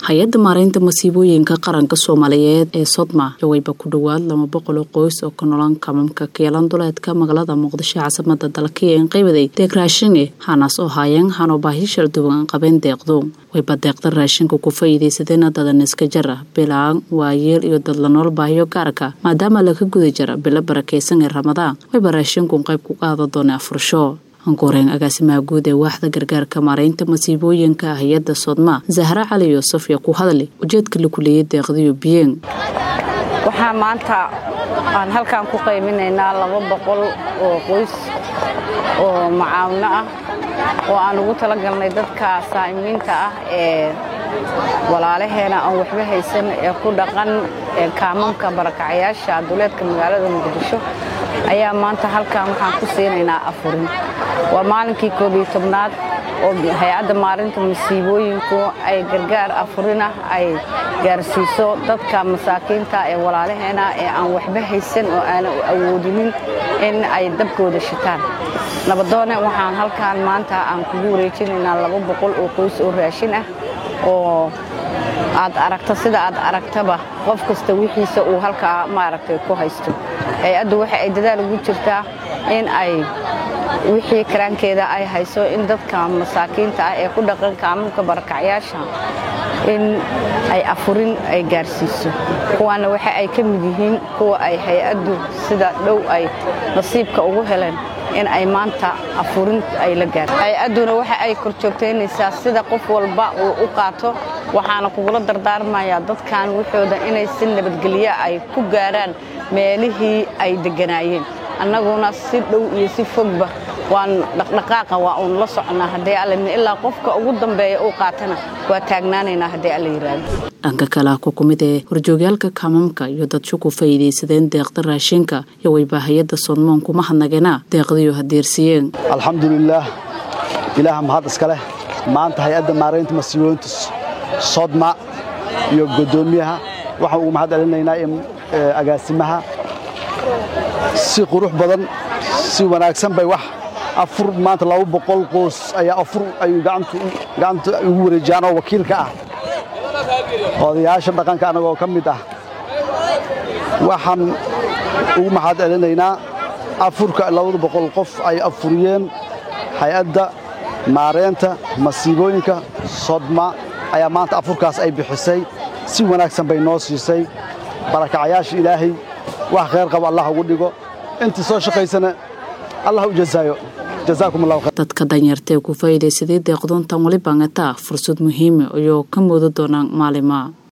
hay-adda maareynta masiibooyinka qaranka soomaaliyeed ee sodma jawayba ku dhowaad laba boqol oo qoys oo ka nolan kamamka keelan duleedka magaalada muqdisho caasimada dalka ee inqaybaday deeq raashinge hanaas oo haayeen hanoo baahi shalduwan qabeen deeqdu wayba deeqda raashinka ku faa'iidaysadeen dadan iska jara bilaan waayeel iyo dad la nool baahiyo gaarka maadaama laga guda jira bilo barakaysan ee ramadaan wayba raashinkun qayb ku qaada doona afursho ankuureen agaasimaha guud ee waaxda gargaarka maareynta masiibooyinka hay-adda sodma zahra cali yuusuf yaa ku hadlay ujeedka la kuleeyay deeqdiyo biyeen waxaa maanta aan halkaan ku qayminaynaa laba boqol oo qoys oo macaawino ah oo aan ugu talagalnay dadka saa'imiinta ah ee walaalaheena aan waxba haysan ee ku dhaqan kaamamka barakacayaasha duleedka magaalada muqdisho ayaa maanta halkan waxaan ku siinaynaa afurin waa maalinkii koob iyo tobnaad oo hay-adda maarinta masiibooyinku ay gargaar afurinah ay gaarsiiso dadka masaakiinta ee walaalaheena ee aan waxba haysan oo aanan awoodinin in ay dabkooda shitaan nabadoone waxaan halkaan maanta aan kugu wareejinaynaa laba boqol oo qoys oo raashin ah oo aad aragta sida aad aragtaba qof kasta wixiisa uu halkaa maaragtay ku haysto hay-addu waxa ay dadaal ugu jirtaa in ay wixii karaankeeda ay hayso in dadka masaakiinta ah ee ku dhaqan kaamamka barakacyaasha in ay afurin ay gaarsiiso kuwaana waxa ay ka mid yihiin kuwa ay hay-addu sida dhow ay nasiibka ugu heleen in ay maanta afurin ay la gaarto hay-adduna waxa ay korjoogtaynaysaa sida qof walba uu u qaato waxaana kugula dardaarmayaa dadkan waxooda inay si nabadgelyo ay ku gaaraan meelihii ay degganaayeen annaguna si dhow iyo si fogba waan dhaqdhaqaaqa waa uun la socnaa haddii alla ilaa qofka ugu dambeeya uu qaatana waa taagnaanaynaa haddii alla yidhaahdo dhanka kale ku kumid ee horjoogyaalka kaamamka iyo dadsho ku faa'iidaysadeen deeqda raashinka iyo wayba hay-adda sodmoon kuma hadnageena deeqdiyo hadeersiiyeen alxamdulilaah ilaaha mahad iska leh maanta hay-adda maaraynta masiibooyinta sodma iyo guddoomiyaha waxaan ugu mahad celinaynaa agaasimaha si qurux badan si wanaagsan bay wax afur maanta laba boqol qoys ayaa afur ayuu gacanta ugu wareejiyaan oo wakiilka ah odayaasha dhaqanka annagoo ka mid ah waxaan ugu maxaad celinaynaa afurka labada boqol qof ay afuriyeen hay-adda maareynta masiibooyinka sodma ayaa maanta afurkaas ay bixisay si wanaagsan bay noo siisay barakacayaasha ilaahay wax khayr qabo allah ugu dhigo intii soo shaqaysana allah u jazaayo dadka danyartaee ku faa'iidaysaday deeqdoontan weli baangataa fursad muhiima ayoo ka mooda doonaan maalima